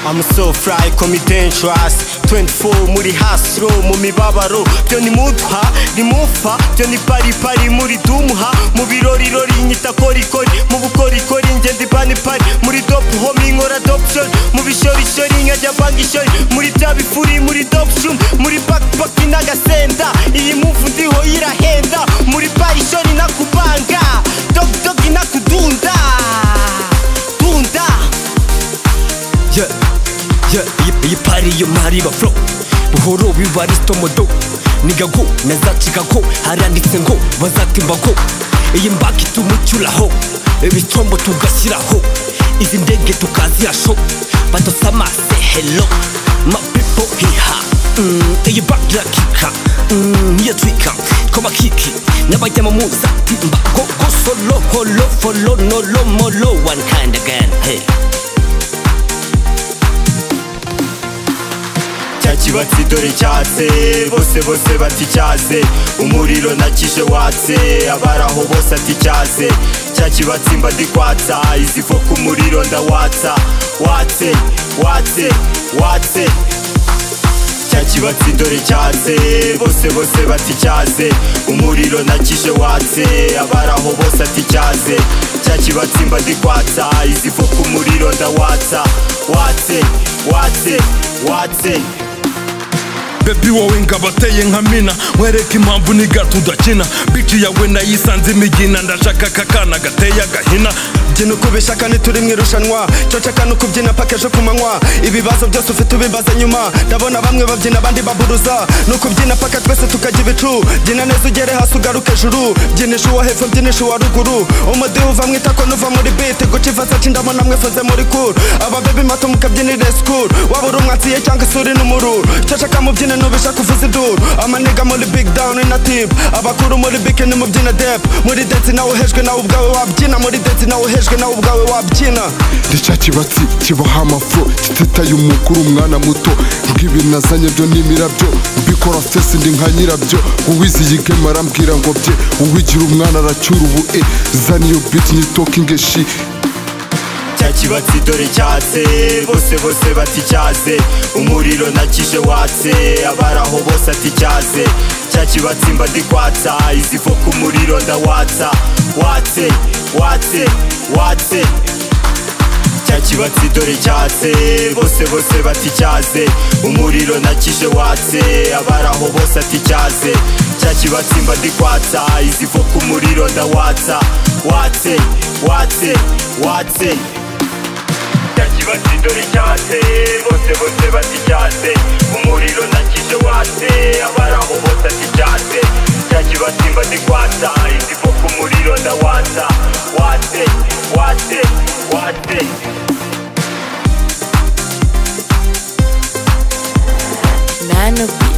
I'm so fly call me dangerous 24 muri hasro mu mibabaro byo ni mutha ni mufa byo ni pari pari muri dumha mu birori rori nyita korikori mu bukorikori ngenda ibani pari muri dop homi nkora adoption mu bishorishori nkajya mvanga ishori muri bya bifuri muri dopshum muri backpack n'agasenda iyi muvu ndiho irahenda muri parishori nakubanga dog dog inakudunda dunda yeah, yeah, iyi- iyi pari yo ntariba flow buhoro bibarisito modo niga go nazacika ko haranditse ngo bazatimba ko iyi mbaki tumucyuraho ibitombo tugashyiraho izi ndege tukazirasho badusamase hello ma pipo hiha Mm, iyi baki irakika Mm, niyo twika koma kiki n'abajya mu muzatimba go go solo holo folo nolo molo one kind again hey cya kibatsi dore cyatse bose bose bati cyatse umuriro nakije watse abari aho bose ati cyatse cya kibatsi mba ndikwatsa izi vo ku muriro ndawatsa watse watse watse cya kibatsi dore cyatse bose bose bati cyatse umuriro nakije watse abari aho bose ati cyatse cya kibatsi mba ndikwatsa izi vo ku muriro ndawatsa watse watse watse bebi wowe ngabateye nka mina mwereke impamvu niga tudakina bici yawe nayisanze imigina ndashaka kakana gateye agahina jye nukubeshya kandi turi mu irushanwa cyo nshaka no kubyina paka ejo ku manywa ibibazo byose ufite ubibaza nyuma ndabona bamwe babyina abandi baburuza ni ukubyina paka twese tukajya ibicu byina neza ugere hasi ugaruke ejuru byinisha uwo hepfo mbyinisha uwa ruguru umudiho uva mu itako n'uva muri bite guca ivasa cindamo namwe mfuze muri kuru ababebe mato mukabyinire sikuru waba uri umwatsiye cyangwa isuri n'umururu cyo nshaka mubyine nubisha kuvuza iduru amaniga muri big down na tip abakuru muri bike ni mubyina dep muri dance nawe uhejwe nawe ubwawe wabyina muri dance nawe uhejwe nawe ubwawe wabyina ni cya kibatsi kibaha amafuro kititaye umukuru umwana muto rw'ibinazanye byo n'imirabyo mbikora sesi ndi nka nyirabyo uwiziyigema arambwira ngo bye uwigira umwana aracyura ubu'e zana iyo biti nyitokinge shi cya kibatsi dore cyatse bose bose bati cyatse umuriro nakije watse abari aho bose ati cyatse cya kibatsi mba ndikwatsa izi vo ku muriro ndawatsa watse watse watse cya kibatsi dore cyatse bose bose bati cyatse umuriro nakije watse abari aho bose ati cyatse cya kibatsi mba ndikwatsa izi vo ku muriro ndawatsa watse watse watse, watse. cyakibatsi dore cyatse bose bose bati cyatse umuriro nakije watse abari aho bose ati cyatse cyakibatsi mba ndikwatsa izi ko ku muriro ndawatsa watse watse watse Nano Beat.